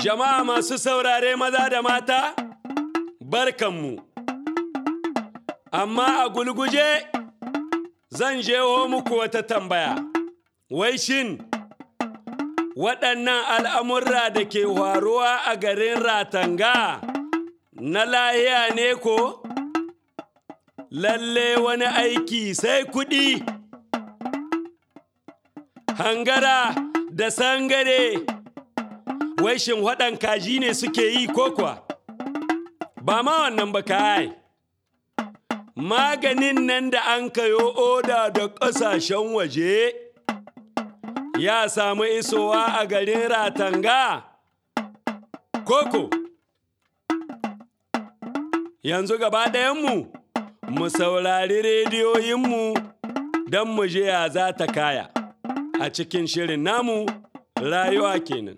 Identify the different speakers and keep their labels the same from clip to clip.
Speaker 1: Jama'a masu saurare maza da mata, barkanmu. Amma a gulguje zan jeho muku wata tambaya. Wai shin, waɗannan al'amurra da ke faruwa a garin Ratanga na lahiya ne ko? Lalle wani aiki sai kuɗi. Hangara da sangare. wai shin waɗan kaji ne suke yi ko kuwa? Ba ma wannan ba kai. Maganin nan da an kayo oda da ƙasashen waje ya samu isowa a garin Ratanga? Koko, yanzu gaba ɗayanmu mu saurari rediyoyinmu don mu je ya za ta kaya a cikin shirin namu rayuwa kenan.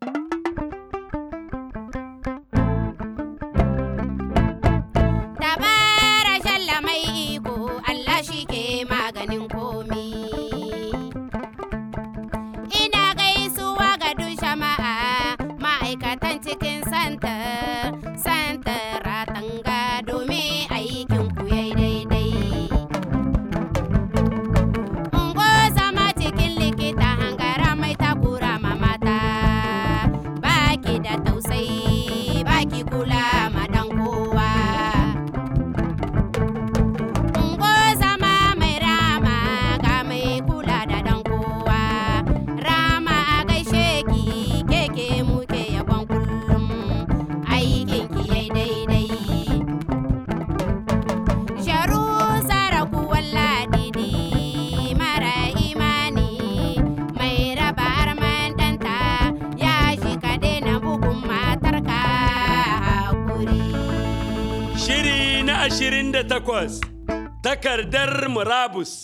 Speaker 1: ashirin da takwas takardar murabus.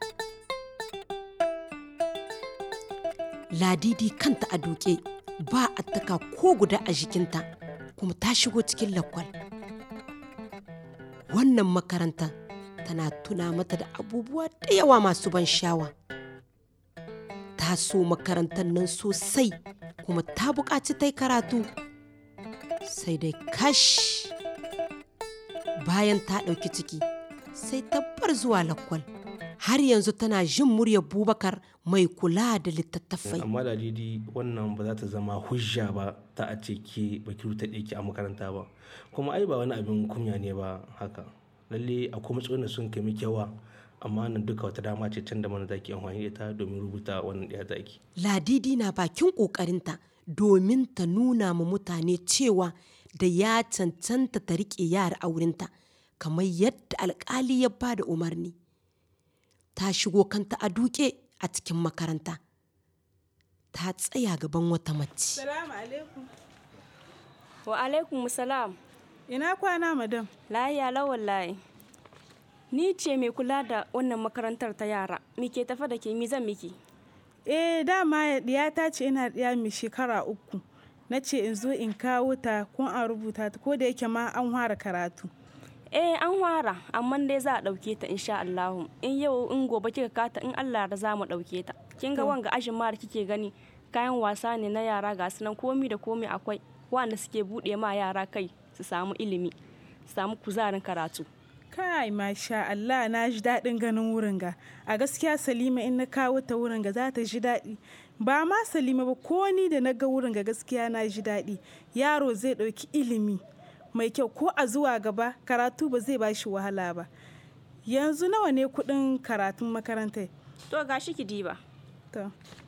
Speaker 2: Ladidi kanta a duke ba a taka ko guda a jikinta kuma ta shigo cikin lakwal. Wannan makaranta tana tuna mata da abubuwa da yawa masu ban shawa. Ta so makarantar nan sosai kuma ta buƙaci ta yi karatu. Sai dai kash. bayan ta ɗauki ciki sai ta bar zuwa lakwal har yanzu tana jin muryar bubakar mai kula da littattafai
Speaker 3: amma ladidi wannan ba za ta zama hujja ba ta a ce ke baki ta ɗeki a makaranta ba kuma ai ba wani abin kunya ne ba haka lalle akwai matsalolin sun kai miki yawa amma nan duka wata dama ce can da mana zaki amfani da ita domin rubuta wannan ɗaya zaki
Speaker 2: ladidi na bakin ƙoƙarinta domin ta nuna ma mutane cewa da ya cancanta ta riƙe yara a wurinta kamar yadda alƙali ya ba da umarni ta shigo kanta a duke a cikin makaranta ta tsaya gaban wata mace
Speaker 4: Salamu alaikum.
Speaker 5: Wa alaikum salam.
Speaker 4: Ina kwana madam.
Speaker 5: Lahiya lawan layi. Ni ce mai kula da wannan makarantar ta yara. Mi ke tafa da ke mi zan miki?
Speaker 4: Eh dama ta ce ina ɗiya mai shekara uku. Na ce in zo in kawo ta kun an rubuta ta ko da yake ma an fara karatu.
Speaker 5: Eh an fara amma dai za a ɗauke ta insha Allah. In yau in gobe kika kata in Allah da za mu ɗauke ta. Kin ga wanga ajin ma da kike gani kayan wasa ne na yara ga su nan komi da komi akwai wanda suke buɗe ma yara kai su samu ilimi su samu kuzarin karatu.
Speaker 4: Kai masha Allah na ji daɗin ganin wurin ga. A gaskiya Salima in na kawo ta wurin ga za ta ji daɗi. Ba ma Salima ba ko ni da na ga wurin ga gaskiya na ji daɗi. Yaro zai ɗauki ilimi mai kyau ko a zuwa gaba karatu ba zai bashi wahala ba. Yanzu nawa ne kuɗin karatun makarantar?
Speaker 5: To ga shi ki diba.
Speaker 4: To.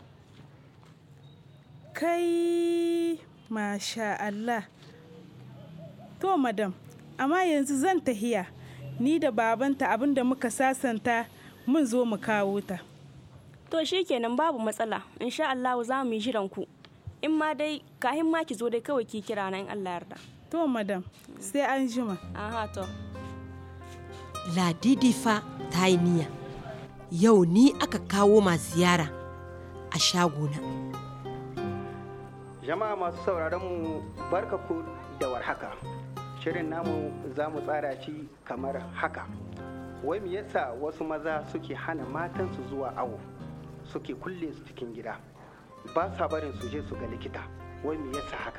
Speaker 4: Kai masha Allah. To madam, amma yanzu zan tahiya. Ni da babanta abinda muka sasanta mun zo mu kawo ta.
Speaker 5: To shi kenan babu matsala. Insha Allah za mu yi jiran ku. In ma dai kahin ma ki zo dai kawai ki kira na in Allah yarda.
Speaker 4: To madam, sai an jima.
Speaker 5: Aha to.
Speaker 2: Ladidi fa ta yi niyya. Yau ni aka kawo ma ziyara a shagona.
Speaker 6: Jama'a masu sauraron mu barka ku da warhaka. Shirin namu za mu tsara shi kamar haka. Wai me yasa wasu maza suke hana matansu zuwa awo suke kulle su cikin gida ba sa barin su je su ga likita wai me yasa haka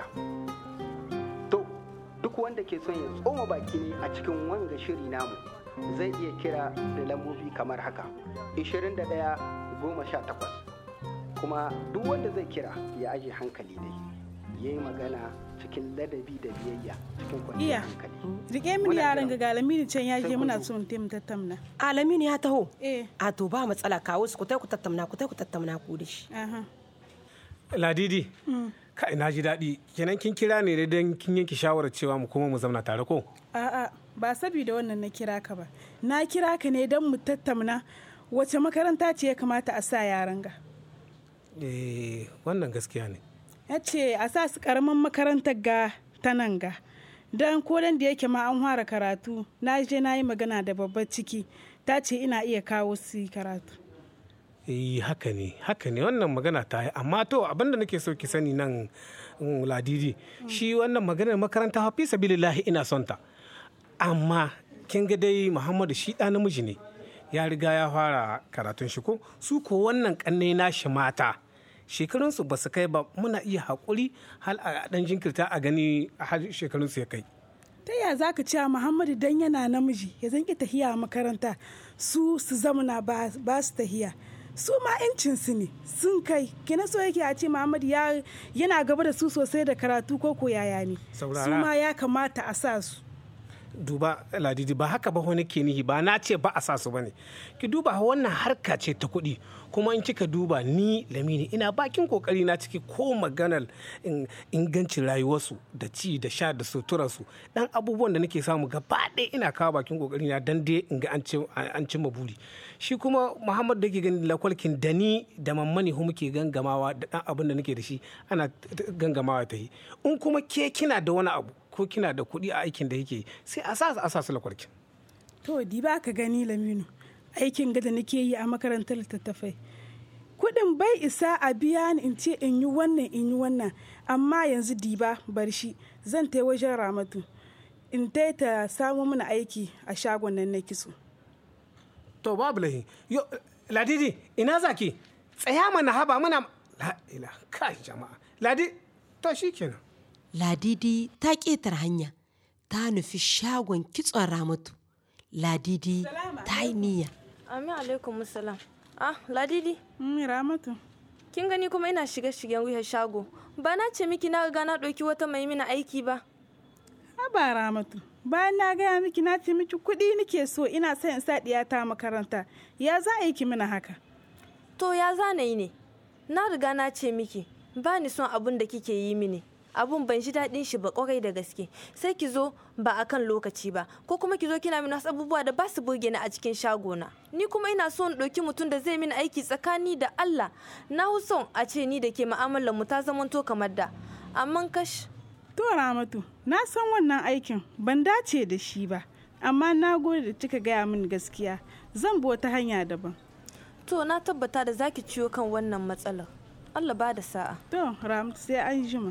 Speaker 6: to duk wanda ke son ya tsoma baki ne a cikin wanga shiri namu zai iya kira da lambobi kamar haka 21 goma sha takwas kuma duk wanda zai kira ya aje hankali dai ya yi magana cikin ladabi da biyayya cikin
Speaker 4: Iya.
Speaker 6: kwanciyar hankali
Speaker 4: rike mini
Speaker 6: Muna
Speaker 4: yaran
Speaker 6: jiran.
Speaker 4: ga galamini can ya
Speaker 6: Sai
Speaker 4: je
Speaker 6: kun
Speaker 4: muna
Speaker 6: zo.
Speaker 4: so mu taimu tattauna
Speaker 2: Alaminu ya taho.
Speaker 4: eh
Speaker 2: A to ba matsala kawo su ku tai ku tattauna ku tai ku tattauna ku da shi.
Speaker 4: aha
Speaker 3: ladidi kai na ji daɗi kenan kin kira ne don kin yanke shawarar cewa mu koma mu zauna tare ko
Speaker 4: a'a ba saboda wannan na kira ka ba na kira ka ne don mu tattauna wace makaranta ce ya kamata a sa yaran ga
Speaker 3: eh wannan gaskiya ne
Speaker 4: ya ce a sa su karamin makarantar ga ta nan ga don kodan da yake ma an fara karatu na je na yi magana da babbar ciki ta ce ina iya kawo su yi karatu
Speaker 3: eh haka ne haka ne wannan magana ta yi amma to abinda nake so ki sani nan mm, ladidi shi wannan maganar makaranta fa fi sabilillahi ina son ta amma kin ga dai muhammadu shi ɗa namiji ne ya riga ya fara karatun shi ko su ko wannan kannai nashi mata shekarunsu ba su kai ba muna iya haƙuri hal a ɗan jinkirta a gani har shekarunsu ya kai
Speaker 4: ta ya za ka cewa muhammadu dan yana namiji ya zanki tahiya a makaranta su su zamana ba ba su tahiya su ma su ne sun kai kina so yake a ce muhammadu ya yana gaba da su sosai da karatu ko ko yaya ne su
Speaker 3: Saurara.
Speaker 4: ma ya kamata a sa su
Speaker 3: duba ladidi ba haka ba wani ke nihi ba na ce ba a sa su bane ki duba wannan harka ce ta kuɗi kuma in kika duba ni lamini ina bakin kokari na ciki ko maganar in- ingancin rayuwarsu da ci da sha da suturarsu dan abubuwan da nake samu gaba ɗaya ina kawo bakin kokari na dan dai in ga an ci- an cimma buri shi kuma muhammad da ke gani lakwalkin da ni da mammani hu muke gangamawa da dan abin da nake da shi ana t- t- gangamawa ta yi in kuma ke kina da wani abu ko kina da kuɗi a aikin da yake sai a sa a sa su lakwarkin
Speaker 4: to di ba ka gani laminu aikin gada nake yi a makarantar littattafai kudin bai isa a biya ni in ce in yi wannan in yi wannan amma yanzu diba bar shi zan tai wajen ramatu in tai ta samu mana aiki a shagon nan na kitso
Speaker 3: to babu lahi yo ladidi ina zaki tsaya mana haba muna la ila kai jama'a ladi to shikenan
Speaker 2: Ladidi ta ƙetar hanya ta nufi shagon kitson ramatu. Ladidi ta yi niyya.
Speaker 5: Amin alaikum salam. Ah, Ladidi,
Speaker 4: Mm, ramatu
Speaker 5: kin gani kuma ina shiga shigen wuyar shago. Ba na ce miki na ga na ɗauki wata mai mina aiki ba.
Speaker 4: haba ramatu bayan na gaya miki na ce miki kuɗi nake so ina son in sa ɗiyata makaranta ya za a yi ki mana haka
Speaker 5: To ya zana yi ne. Na riga na ce miki, ba ni son abun da kike yi mini. Abun ban ji daɗin shi ba kwarai da gaske. Sai ki zo ba a kan lokaci ba, ko kuma ki zo kina mini wasu abubuwa da ba su burge ni a cikin shagona. Ni kuma ina son ɗauki mutum da zai mini aiki tsakani da Allah. Na hu son a ce ni da ke mu'amalar mu ta zamanto kamar da. Amma kash,
Speaker 4: to ramatu na san wannan aikin ban dace da shi ba amma na gode da kika gaya min gaskiya zan bi wata hanya daban
Speaker 5: to na tabbata da zaki ciwo kan wannan matsalar. Allah ba da sa'a.
Speaker 4: to ramatu sai an jima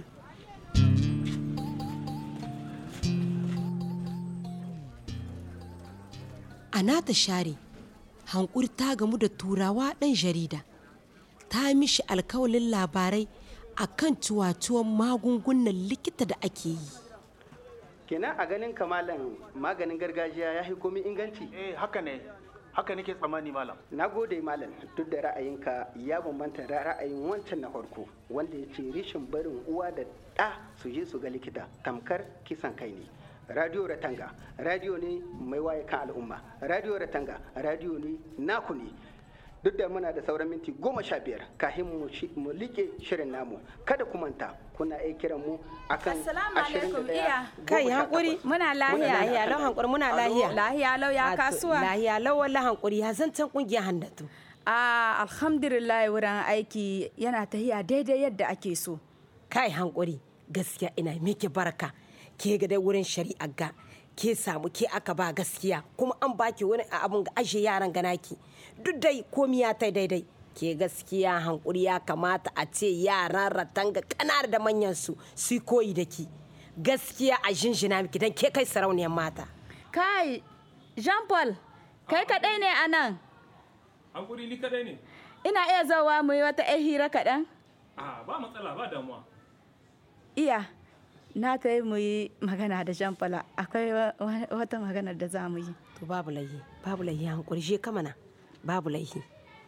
Speaker 2: A nata share, hankuri ta gamu da turawa ɗan jarida. Ta mishi alkawalin labarai a kan cuwacuwan magungunan likita da ake yi.
Speaker 6: kenan a ganin kamalan maganin gargajiya ya fi komi inganci
Speaker 7: eh haka ne haka nake tsammani malam
Speaker 6: na gode malam duk da ra'ayinka ya bambanta da ra'ayin wancan na farko wanda ya ce rishin barin uwa da ɗa su je su ga likita tamkar kisan kai ne radio ratanga radio ne mai waye kan al'umma radio ratanga radio ne naku ne duk da muna da sauran minti goma sha biyar kafin mu shi- mu like shirin namu kada ku manta kuna iya kiran mu akan
Speaker 8: Assalamu
Speaker 6: ashirin da
Speaker 8: alaikum,
Speaker 6: ɗaya
Speaker 8: iya.
Speaker 2: Kai
Speaker 6: goma sha
Speaker 2: hankuri.
Speaker 6: takwas.
Speaker 8: Muna lahiya.
Speaker 2: Lahiya lau hankuri muna lahiya.
Speaker 8: Lahiya lau ya
Speaker 2: Wato,
Speaker 8: kasuwa.
Speaker 2: Lahiya lau wala hankuri ya zancen kungiyar handatu.
Speaker 8: Ah, alhamdulillah wurin aiki yana tahiya daidai yadda ake so.
Speaker 2: Kai hankuri gaskiya ina miki barka. Ke ga dai wurin shari'a ga ke samu ke aka ba gaskiya kuma an baki wani abun ga ashe yaran ganaki. Duk dai komi ya tai daidai. Ke gaskiya hankuri ya kamata a ce yaran ratanga kanar da manyan su su koyi da ki. Gaskiya a jinjina miki dan ke kai sarauniyar mata.
Speaker 8: Kai, Jean Paul, kai kaɗai ne a nan.
Speaker 9: Hankuri ni kadai ne?
Speaker 8: Ina iya zauwa mu yi wata 'yar hira kaɗan?
Speaker 9: A ba matsala ba damuwa.
Speaker 8: iya na ta yi mu yi magana da Jean Paul akwai wa- wa- wata magana da za mu yi
Speaker 2: to babu laihi babu laihi hankuri je ka mana babu laihi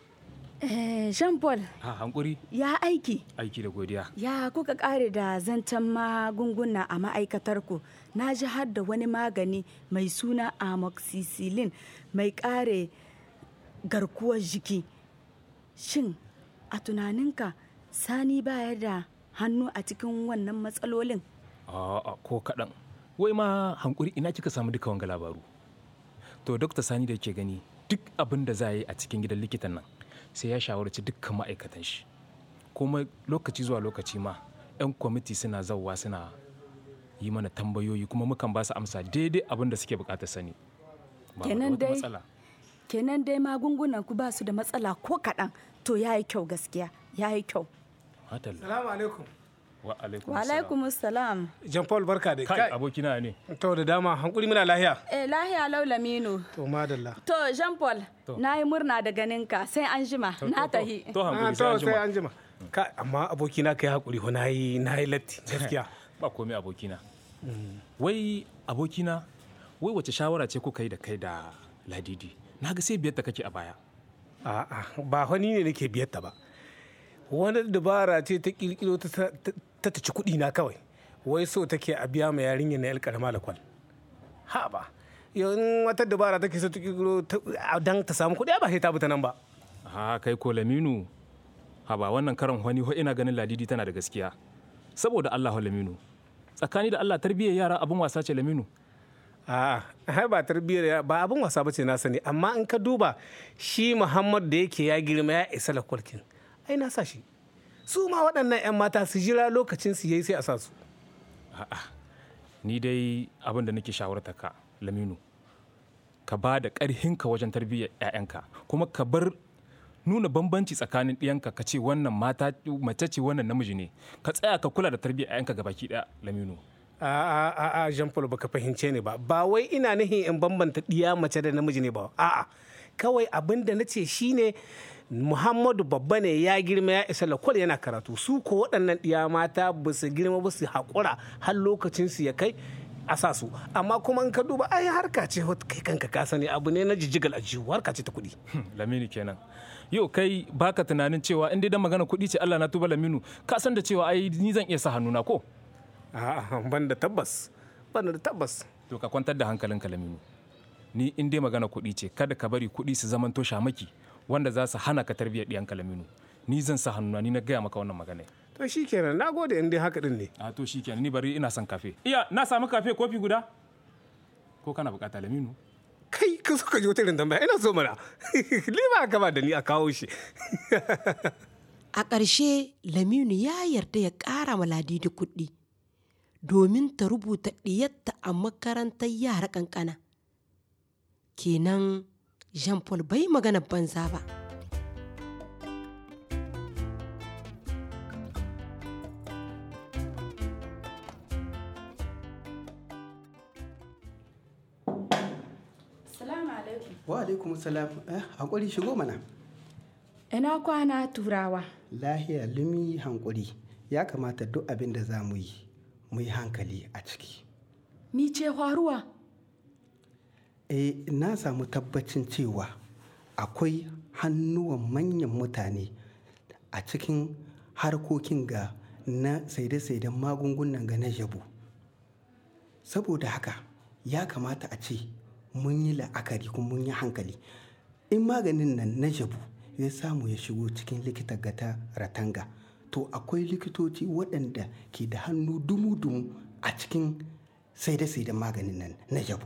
Speaker 8: Eh, Jean Paul
Speaker 9: Ha hankuri
Speaker 8: ya aiki
Speaker 9: aiki da godiya.
Speaker 8: ya kuka kare da zancen magunguna a ma'aikatar ku na ji har da wani magani mai suna amoxicillin mai kare garkuwar jiki shin a tunaninka sani baya da hannu a cikin wannan matsalolin
Speaker 9: A'a ko kaɗan. Wai ma hankuri ina kika samu duka wanga labaru. To Dokta Sani da ke gani duk abin da za a yi a cikin gidan likitan nan sai ya shawarci dukkan ma'aikatan shi. Kuma lokaci zuwa lokaci ma 'yan kwamiti suna zauwa suna yi mana tambayoyi kuma mukan ba su amsa daidai abin da suke bukatar sani. Ba mu da
Speaker 8: Kenan
Speaker 9: wata
Speaker 8: dai-
Speaker 9: matsala.
Speaker 8: kenan dai magungunan ku ba su da matsala ko kaɗan to ya yi kyau gaskiya ya yi kyau
Speaker 9: Madalla.
Speaker 10: Salamu alaikum.
Speaker 9: Wa alaikum
Speaker 8: wa alaikum salam
Speaker 10: Jean Paul barka da
Speaker 9: Kai abokina ne.
Speaker 10: To da dama hankuri muna lahiya.
Speaker 8: eh lahiya laulaminu
Speaker 10: To madalla.
Speaker 8: To Jean Paul, na yi murna da ganinka sai an jima na tahi.
Speaker 10: Ah, to sai an jima. Ka amma abokina kai hakuri ho nayi nayi latti gaskiya.
Speaker 9: ba komai abokina wai abokina wai wace shawara ce kuka yi da kai da ladidi na ga sai biyar kake a baya
Speaker 10: A'a ba wani ne nake biyar ta ba. Wani dabara ce ta kirkiro ta ta ta ci kuɗi na kawai. Wai so take a biya ma yarinya na yar karama da kwal. Ha ba. Yau in wata dabara take so ta kirkiro ta- dan ta samu kuɗi ai ba sai ta bi ta nan ba.
Speaker 9: ha kai ko laminu ha ba wannan karan wani ho ina ganin ladidi tana da gaskiya saboda Allah ho laminu tsakani da Allah tarbiyyar yara abin wasa ce laminu
Speaker 10: A'a, ai ba tarbiyyar ya- ba abin wasa bace na sani amma in ka duba shi Muhammad da yake ya girma ya isa lakwalkin. Ai na sa shi. Su ma waɗannan 'yan mata su jira lokacin su yayi sai a sa su.
Speaker 9: ni dai abin da nake shawarta ka laminu ka ba da ƙarhinka wajen tarbiyyar 'ya'yanka kuma ka bar nuna bambanci tsakanin ɗiyanka ka ce wannan mata mace ce wannan namiji ne ka tsaya ka kula da tarbiyyar 'ya'yanka gabaki ɗaya laminu
Speaker 10: A'a, a'a, Jean Paul baka fahimce ni ba. Ba wai ina nihin in bambanta ɗiya mace da namiji ne ba. A'a, kawai abin da na ce shine Muhammadu babba ne ya girma ya isa lakwal yana karatu. Su ko waɗannan ɗiya mata ba su girma ba su haƙura har lokacin su ya kai a sa su. Amma kuma in ka duba ai harka ce wata kai kanka ka sani abu ne na jijjigal a jihu harka ce ta kuɗi.
Speaker 9: laminu kenan yau kai baka tunanin cewa in dai dan magana kuɗi ce Allah na tuba laminu ka san da cewa ai ni zan iya sa hannuna ko
Speaker 10: A'a, ban da tabbas. Ban da tabbas.
Speaker 9: to ka kwantar da hankalinka laminu ni in dai magana kuɗi ce kada ka bari kuɗi su zamanto shamaki wanda za su hana ka tarbiyyar ɗiyanka laminu ni zan sa hannuna ni na gaya maka wannan magana
Speaker 10: To shi kenan, na gode in dai haka din ne.
Speaker 9: a to shi kenan ni bari ina son kafe iya na samu kafe kofi guda ko kana bukata laminu
Speaker 10: Kai, ka so ka ji wata irin tambaya, ina so mana. Ni ba ka ba da ni a kawo shi.
Speaker 2: A ƙarshe Laminu ya yarda ya ƙara ma Ladidi kuɗi domin ta rubuta ɗiyatta a makarantar yara ƙanƙana. Kenan Jean Paul bai magana banza ba.
Speaker 8: Salamu alaikum.
Speaker 6: wa alaikum salam eh, hankuri shigo mana
Speaker 8: Ina kwana turawa.
Speaker 6: lahiya lumi hankuri ya kamata duk abin da za mu yi mu yi hankali a ciki
Speaker 8: Mi ce faruwa?
Speaker 6: eh na samu tabbacin cewa akwai hannuwan manyan mutane a cikin harkokin ga na saide-saiden magungunan ga na jabu saboda haka ya kamata a ce mun yi la'akari kuma mun yi hankali in maganin nan na jabu ya samu ya shigo cikin likita gata ratanga to akwai likitoci waɗanda ke da hannu dumu-dumu a cikin saide-saiden maganin nan na jabu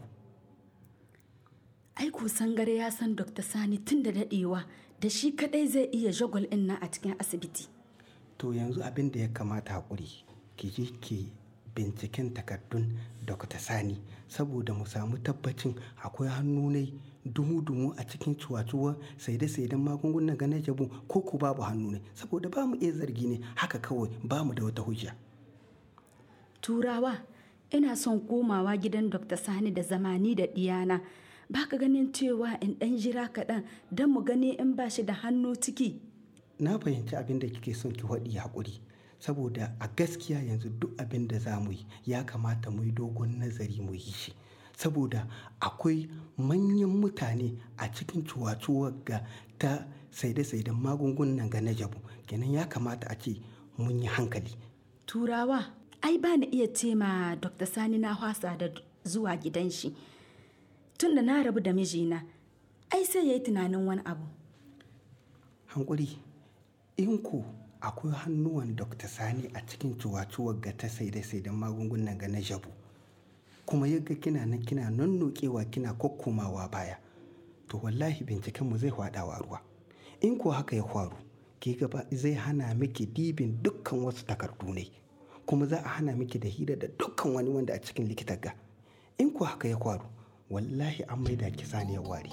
Speaker 8: Aiko sangare ya san Dr. Sani tun da daɗewa da shi kaɗai zai iya jagwal ɗin nan a cikin asibiti.
Speaker 6: to yanzu abin da ya kamata haƙuri ki je ki binciken takardun Dr. Sani saboda mu samu tabbacin akwai hannu ne dumu-dumu a cikin cuwa-cuwa saide-saiden magungunan ga na jabu ko ku babu hannu ne saboda ba mu iya zargi ne haka kawai ba mu da wata hujja
Speaker 8: Turawa, ina son komawa gidan Dr. Sani da zamani da ɗiyana. Ba ka ganin cewa in ɗan jira kaɗan don mu gani in ba shi da hannu ciki.
Speaker 6: na fahimci abin da kike son ki faɗi haƙuri saboda a gaskiya yanzu duk abin da za mu yi ya kamata mu yi dogon nazari mu yi shi saboda akwai manyan mutane a cikin cuwacuwar ga ta saide-saiden magungunan ga na jabu kenan ya kamata a ce mun yi hankali
Speaker 8: turawa ai ba na iya ce ma dr sani na hwasa da zuwa gidan shi tun da na rabu da mijina ai sai ya yi tunanin wani abu
Speaker 6: hankuri in ku akwai hannuwan dr sani a cikin cuwacuwar ga ta saide-saiden magungunan ga na jabu kuma yaga kina nan kina nannokewa kina kokkomawa baya to wallahi binciken mu zai hwadawa ruwa in ko haka ya faru ke gaba zai hana miki dibin dukkan wasu takardu ne kuma za a hana miki da hira da dukkan wani wanda a cikin likitar ga in ko haka ya faru wallahi an maida ki saniyar wari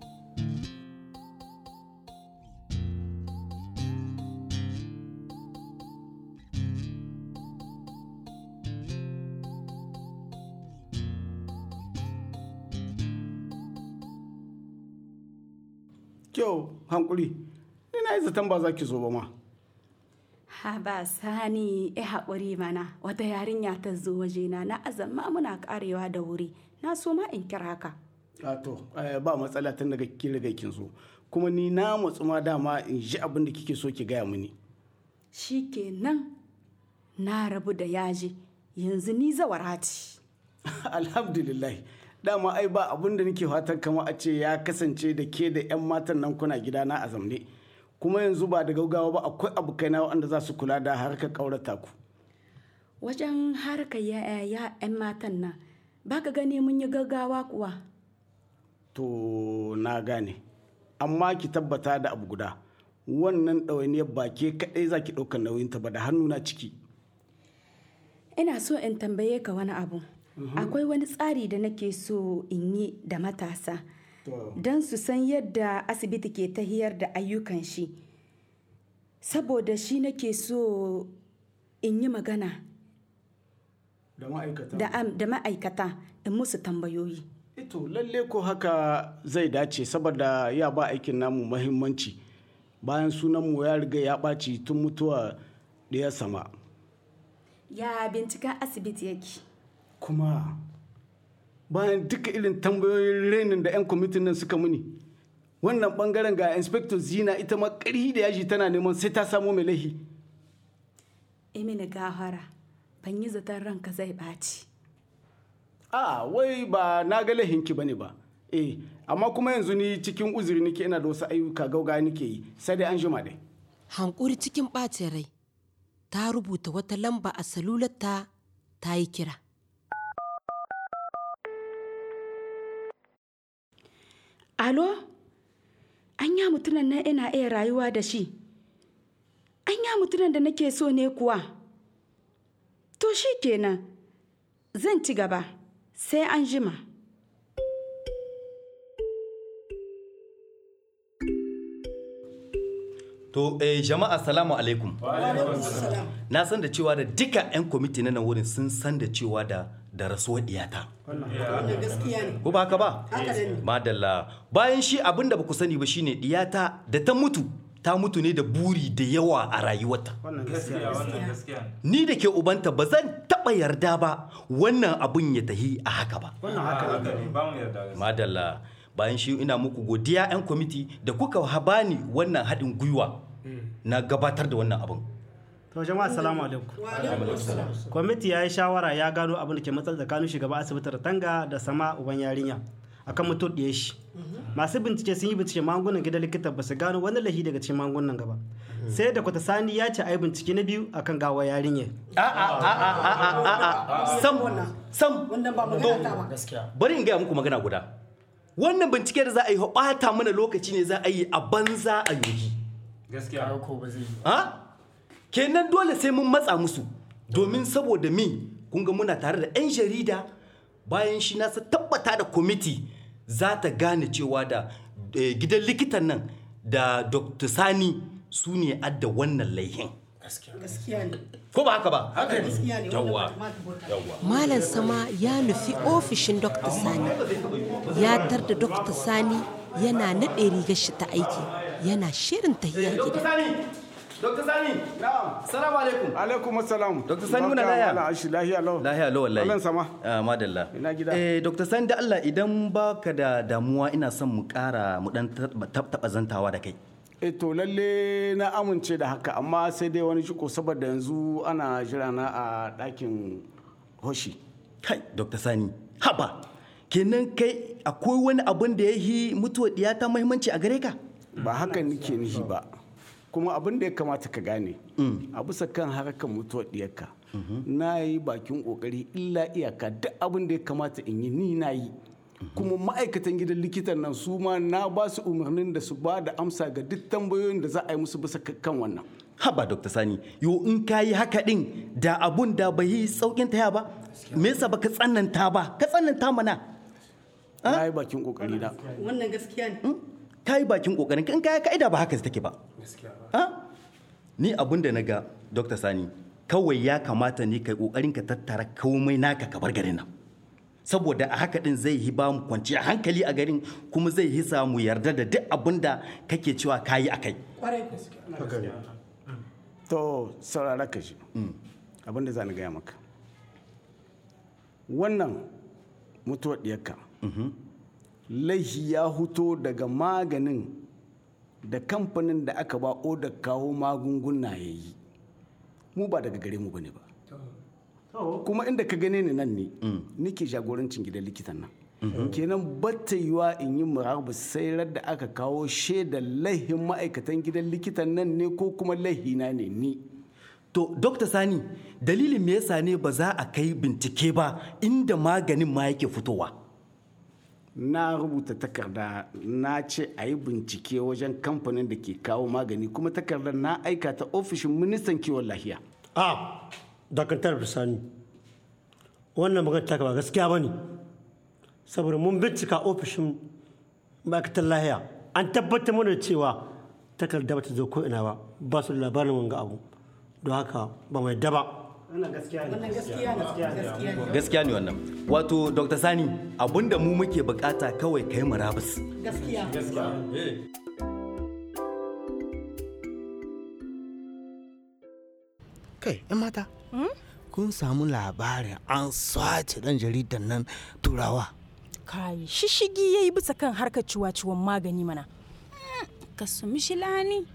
Speaker 11: kyau hankuri ni na yi zaton ba za ki zo ba ma
Speaker 8: ha ba sani ya haƙuri mana wata yarinya ta zo wajena na azamma muna karewa da wuri na so ma in kira ka
Speaker 11: a to eh, ba matsala tun daga kin riga kin zo kuma ni na matsu ma dama in ji abin da kike so ki gaya mini
Speaker 8: shi kenan na rabu da yaji yanzu ni zawara ce
Speaker 11: alhamdulillah dama ai ba abin da nake fatan kama a ce ya kasance da ke da 'yan matan nan kuna gidana a zamne kuma yanzu ba da gaugawa ba akwai abokaina wanda za su kula da harkar ƙaurata ku
Speaker 8: wajen harkar ya 'yan matan nan ba ka gani mun yi gaggawa kuwa
Speaker 11: to na gane amma ki tabbata da abu guda wannan ɗawainiyar ba ke kaɗai za ki ɗaukar nauyinta ba da hannuna ciki
Speaker 8: ina so in tambaye ka wani abu akwai wani tsari da nake so in yi da matasa don su san yadda asibiti ke tahiyar da ayyukan shi saboda shi nake so in yi magana
Speaker 11: da ma'aikata
Speaker 8: da am- da ma'aikata in musu tambayoyi
Speaker 11: ito lalle ko haka zai dace saboda ya ba aikin namu mahimmanci bayan sunanmu ya riga ya ɓaci tun mutuwa ɗaya sama
Speaker 8: ya binciken asibiti yake
Speaker 11: kuma bayan duka irin tambayoyin renin da 'yan kwamitin nan suka muni wannan bangaren ga inspector zina ita ma ƙarhi da yaji tana neman sai ta samo mai laihi
Speaker 8: imini gahara ban yi zaton ranka zai ɓaci
Speaker 11: a wai ba na ga laihinki bane ba eh amma kuma yanzu ni cikin uzuri nake ina da wasu ayyuka gauga nake yi sai dai an jima dai
Speaker 2: hankuri cikin ɓacin rai ta rubuta wata lamba a salularta ta yi kira
Speaker 8: alo anya mutunan nan ina iya rayuwa da shi anya mutunan da nake so ne kuwa to shi kenan zan ci gaba sai an jima
Speaker 12: To eh, jama'a salamu alaikum. Na san da cewa da duka 'yan kwamiti na nan wurin sun san da cewa da da rasuwar diyata. Ko ba haka ba? Madalla. Bayan shi abin da ba ku sani ba shine diyata da ta mutu ta mutu ne da buri da yawa a rayuwarta. Ni da ke ubanta ba zan taɓa yarda ba wannan abun ya tahi a haka ba. Madalla. Bayan shi ina muku godiya 'yan kwamiti da kuka habani wannan haɗin gwiwa na gabatar da wannan abun.
Speaker 13: To jama'a assalamu alaikum. Kwamiti ya yi shawara ya gano abin da ke matsar tsakanin shugaban asibitin Tanga da sama uban yarinya akan mutum ɗaya shi. Masu bincike sun yi bincike magungunan gidan likita ba su gano wani lahi daga cikin magungunan gaba. Sai da kwata sani ya ce a yi bincike na biyu akan gawa yarinya.
Speaker 12: Sam, sam, to, bari in gaya muku magana guda. Wannan bincike da za a yi ɓata mana lokaci ne za a yi a banza a yogi.
Speaker 9: gaskiya ko ba zai yi
Speaker 12: ha kenan dole sai mun matsa musu domin saboda mi kun ga muna tare da 'yan jarida bayan shi na tabbata da kwamiti za ta gane cewa da eh, gidan likitan nan da dr sani su ne adda wannan laihin
Speaker 14: gaskiya ne
Speaker 12: ko ba haka ba
Speaker 14: haka gaskiya ne
Speaker 12: yawwa yawwa
Speaker 2: malam sama ya nufi ofishin dr sani ya tar da dr sani yana naɗe rigar shi ta aiki yana shirin tahiya gida
Speaker 12: Dr. Sani.
Speaker 11: Na'am.
Speaker 12: Assalamu alaikum.
Speaker 11: Alaikum assalam.
Speaker 12: Dr. Sani muna laya.
Speaker 11: Malam Ashi lahiya lau.
Speaker 12: Lahiya lau wallahi.
Speaker 11: Malam sama.
Speaker 12: Ah, madalla.
Speaker 11: Ina gida.
Speaker 12: Eh, Dr. Sani da Allah idan baka da damuwa ina son mu ƙara mu dan taɓa zantawa da kai.
Speaker 11: E to lalle na amince da haka amma sai dai wani shiko saboda yanzu ana jira na a ɗakin hoshi.
Speaker 12: Kai, Dr. Sani, haba. Kenan kai akwai wani abin da ya yi mutuwar ɗiyata muhimmanci a gare ka?
Speaker 11: Ba haka nike nihi ba. Kuma abin da ya kamata ka gane, a bisa kan harkar mutuwar ɗiyarka, na yi bakin ƙoƙari illa iyaka duk abin da ya kamata in yi ni na yi. kuma ma'aikatan gidan likitan nan su ma na ba su umarnin da su ba da amsa ga duk tambayoyin da za a yi musu bisa kan wannan.
Speaker 12: Haba Dr. Sani, yo in ka yi haka ɗin da abun da bai yi saukin taya ba, me yasa baka tsananta ba, ka tsananta mana.
Speaker 11: Na yi bakin kokari na.
Speaker 14: Wannan gaskiya ne.
Speaker 12: Ka yi bakin kokarin in ka yi ka'ida ba haka take ba. Ni abun da na ga Dr. Sani, kawai ya kamata ne kai kokarin ka tattara komai naka ka bar garin nan. saboda a haka din zai yi ba mu kwanciya hankali a garin kuma zai yi mu yarda da duk abin da kake cewa kayi a kai.
Speaker 11: To saurara ka shi abin da za ni gaya maka. Wannan mutuwar ɗiyarka laihi ya huto daga maganin da kamfanin da aka ba da kawo magunguna ya yi mu ba daga gare mu bane ba. kuma inda ka gane ni nan ne nike jagorancin gidan likitan nan kenan batta yiwa in yi murabus sai da aka kawo shaidar laihin ma'aikatan gidan likitan nan ne ko kuma laihina ne ni
Speaker 12: to dr sani dalilin me yasa ne ba za a kai bincike ba inda maganin ma yake fitowa
Speaker 11: na rubuta takarda na ce a yi bincike wajen kamfanin da ke kawo magani kuma takardar na aika ta ofishin ministan kiwon lafiya
Speaker 15: a dakantar bisani wannan magana ta ba gaskiya ba ne saboda mun bincika ofishin ma'aikatar lahiya an tabbatar mana cewa takarda bata zo ko ina ba ba su da labarin wanga abu don haka ba mai daba
Speaker 12: gaskiya ne wannan wato dr sani abinda mu muke bukata kawai kai murabus
Speaker 14: gaskiya
Speaker 16: kai yan mata kun samu labarin an sace dan jaridan nan turawa
Speaker 17: kai shishigi yayi bisa kan harkar ciwa-ciwon magani mana
Speaker 18: ka sumi shilani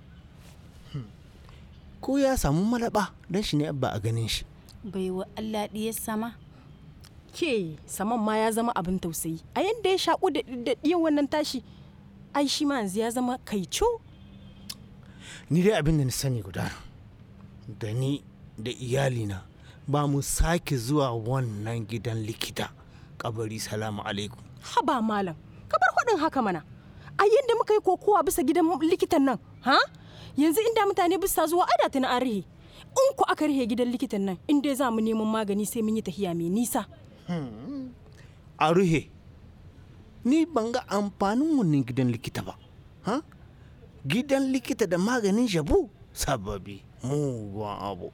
Speaker 16: ko ya samu malaba dan shi ne ba a ganin shi
Speaker 18: bai wa Allah ɗiyar sama
Speaker 17: ke saman ma ya zama abin tausayi a yadda ya shaƙu da ɗiyan wannan tashi ai shi ma yanzu ya zama kaico
Speaker 16: ni dai abin da na sani guda da ni da iyalina ba mu sake zuwa wannan gidan likita kabari salamu alaikum
Speaker 17: haba malam ka bar hudin haka mana a yadda muka yi kokowa bisa gidan likitan nan ha yanzu inda mutane bisa zuwa ada ta na an rihe in ku aka rihe gidan likitan nan in dai za mu neman magani sai mun yi tahiya mai nisa
Speaker 16: a ruhe ni ban ga amfanin wannan gidan likita ba ha gidan likita da maganin jabu sababi mugun abu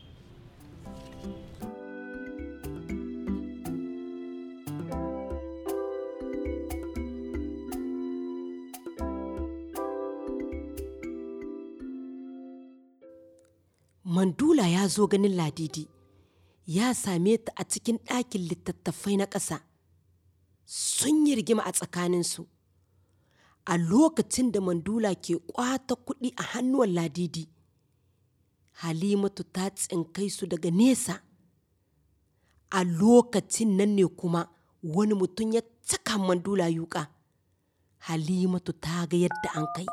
Speaker 2: Mandula ya zo ganin Ladidi, ya same ta a cikin ɗakin littattafai na ƙasa. Sun yi rigima a tsakaninsu. A lokacin da Mandula ke ƙwata kuɗi a hannuwan Ladidi, Halimatu ta tsinkai su daga nesa. A lokacin nan ne kuma wani mutum ya caka Mandula yuƙa. Halimatu ta ga yadda an kai.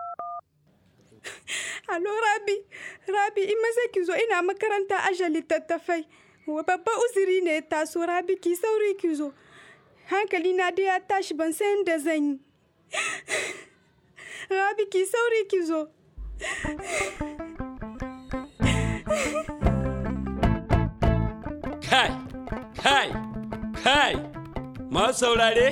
Speaker 19: Alo Rabi, Rabi in maza ki zo ina makaranta aje littattafai. Wa babba uzuri ne taso Rabi ki sauri ki zo. Hankali na dai ya tashi ban san da zan yi. Rabi ki sauri ki zo.
Speaker 1: Kai, kai, kai, masu saurare?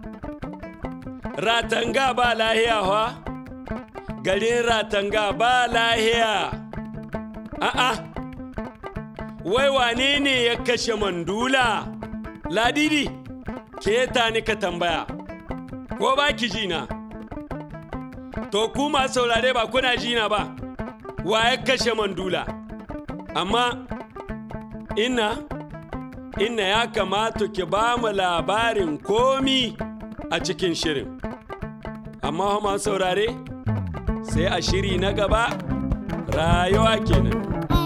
Speaker 1: Ratanga ba lahiya wa? garin ratanga ba lahiya. A'a, wai wane ne ya kashe mandula? Ladidi, ke ta ni ka tambaya, ko ba ki jina? To ku masu saurare ba kuna jina ba, wa ya kashe mandula amma ina ina ya kamata ki ba mu labarin komi a cikin shirin amma masu saurare sai a shiri na gaba rayuwa kenan